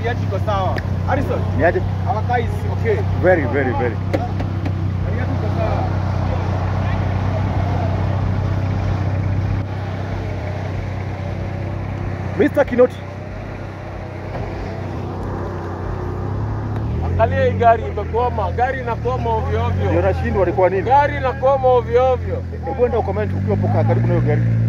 gari yetu iko sawa. Harrison, Ni aje? our car is okay. Very, very, very. Gari yetu iko sawa. Mr. Kinoti. Angalia hii gari imekwama, gari inakwama ovyo Ndio ovyo, nashindwa walikuwa nini? gari inakwama ovyo ovyo. Hebu enda ucomment ukiwa poka karibu na hiyo gari.